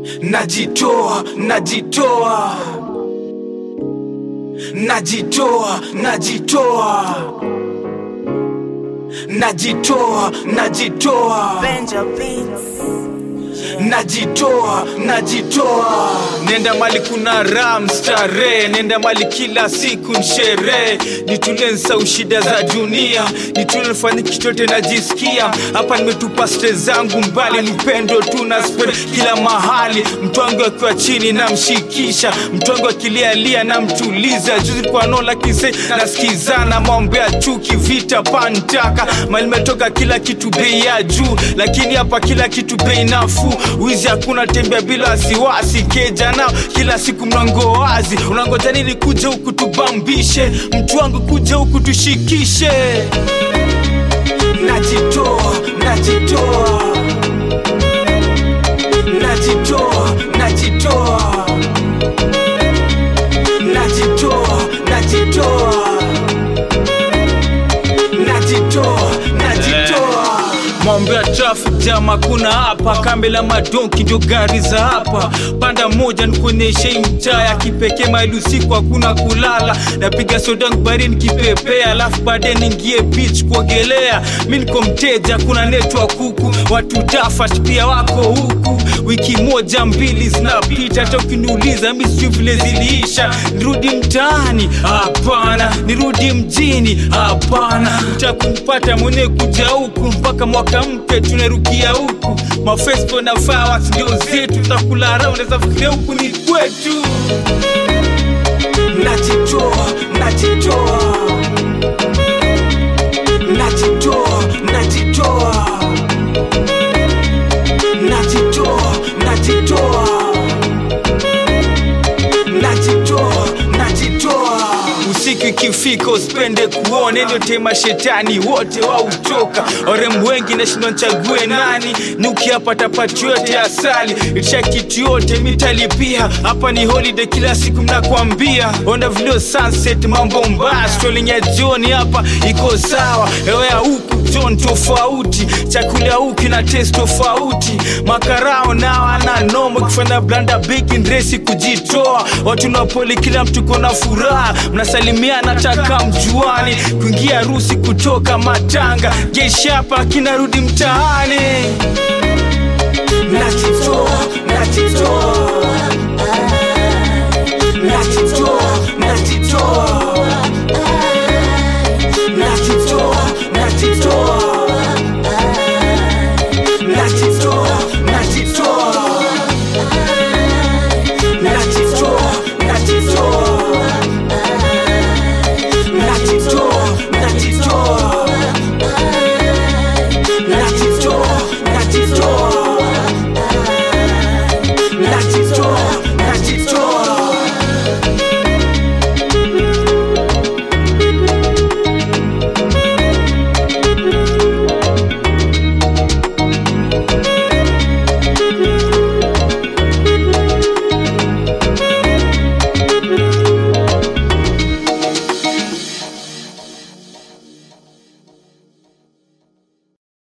najitoa najitoa najitoa najitoa najitoa najitoa Benja Beats. najitoa najitoa nenda mali kuna ram starehe nenda mali kila siku nsherehe nitulensa shida za dunia nitulefanya kichote najisikia hapa nimetupa stre zangu mbali nipendo tu na spend kila mahali mtwangu akiwa chini namshikisha mtwangu akilialia namtuliza juzi kwa nola kise nasikizana mambo ya chuki vita pantaka mali metoka kila kitu bei ya juu lakini hapa kila kitu bei nafuu wizi hakuna tembea bila wasiwasi keja nao kila siku mlango wazi unangoja nini kuja huku tubambishe mtu wangu kuja huku tushikishe najitoa najitoa najitoa najitoa najitoa najitoa najitoa najitoa mambo ya traffic jam hakuna hapa kambe la madonki ndio gari za hapa panda moja nikuonyeshe hii mtaa ya kipekee maili usiku hakuna kulala napiga sodangu barini kipepea alafu baadaye niingie beach kuogelea mi niko mteja kuna network huku watu tafat pia wako huku wiki moja mbili zinapita hata ukiniuliza mi sijui vile ziliisha nirudi mtaani hapana nirudi mjini hapana utakumpata mwenyewe kuja huku mpaka mwaka mpya tunarukia huku mafespo na fawas ndio zetu tutakula raha unaweza fikiria huku ni kwetu najitoa najitoa najitoa najitoa najitoa najitoa najitoa najitoa usiku ikifika usipende kuone ndio tema shetani wote wautoka orem wengi nashindwa nchague nani nukiapata pati yote asali itisha kitu yote mitalipia hapa ni holiday kila siku mnakwambia onda vilio sunset mambo mbaya strolling ya jioni hapa iko sawa hewa ya huku john tofauti chakula ya huku na test tofauti makarao nao ana nomo kufanya blanda baking resi kujitoa watu napoli kila mtu kona furaha mnasalimiana taka mjuani kuingia harusi kutoka matanga jeshi hapa kinarudi mtaani